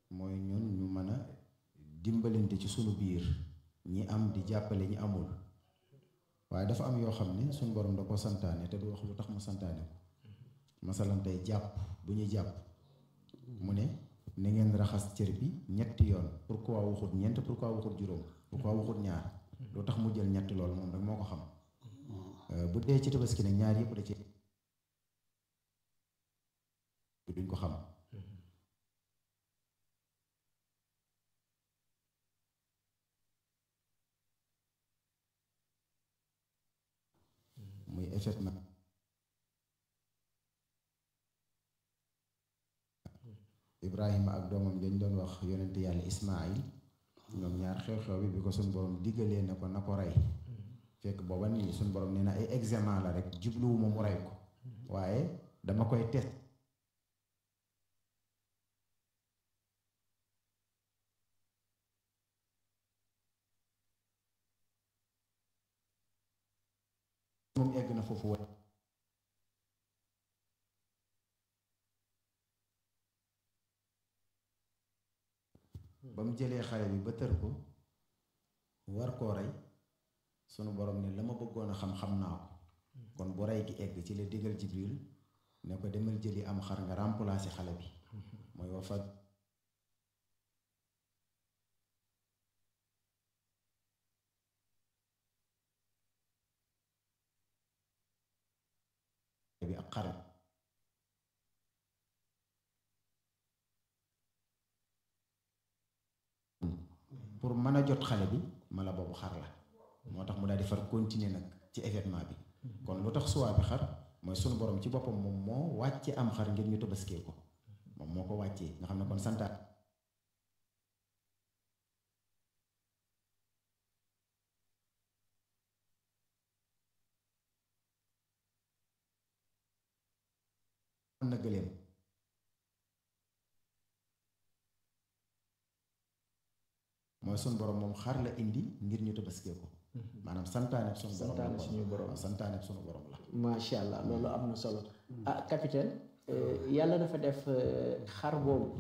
mooy ñun ñu mën a dimbalante ci sunu biir ñi am di jàppale ñi amul waaye dafa am yoo xam ne suñu borom da ko santaane te du wax lu tax mu santaane ko masalan tey jàpp bu ñuy jàpp mu ne na ngeen raxas cër bi ñetti yoon pourquoi waxut ñeent pourquoi waxut juróom pourquoi waxut ñaar lu tax mu jël ñetti loolu moom rek moo ko xam bu dee ci tabaski nag ñaar yëpp da ci duñ ko xam muy effectivement Ibrahima ak doomam dañ doon wax yonent yàlla Ismaayil ñoom ñaar xew-xew bi bi ko suñ borom diggalee ne ko na ko rey fekk booba nii suñ borom nee na ay examen la rek jubluwuma mu rey ko waaye dama koy test moom egg na foofu wa ba mu jëlee xale bi ba tër ko war koo rey sunu borom ne la ma bëggoon a xam-xam naa ko kon bu rey gi egg ci la digal Jibril ne ko demal jëli am xar nga remplacer xale bi mooy wa fa bi ak xar pour mën a jot xale bi mala boobu xar la moo tax mu daal di far continuer nag ci événement bi kon lu tax suwaa bi xar mooy sunu borom ci boppam moom moo wàcce am xar ngir ñu tabaskee ko moom moo ko wàccee nga xam ne kon santaat am na gëléem mooy sunu borom moom xar la indi ngir ñu tabaskee ko maanaam santaane sunu borom la santaane suñu borom santaane sunu borom la macha allah loolu am na solo ah capitaine yàlla dafa def xar boobu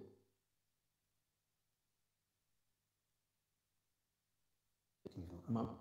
maam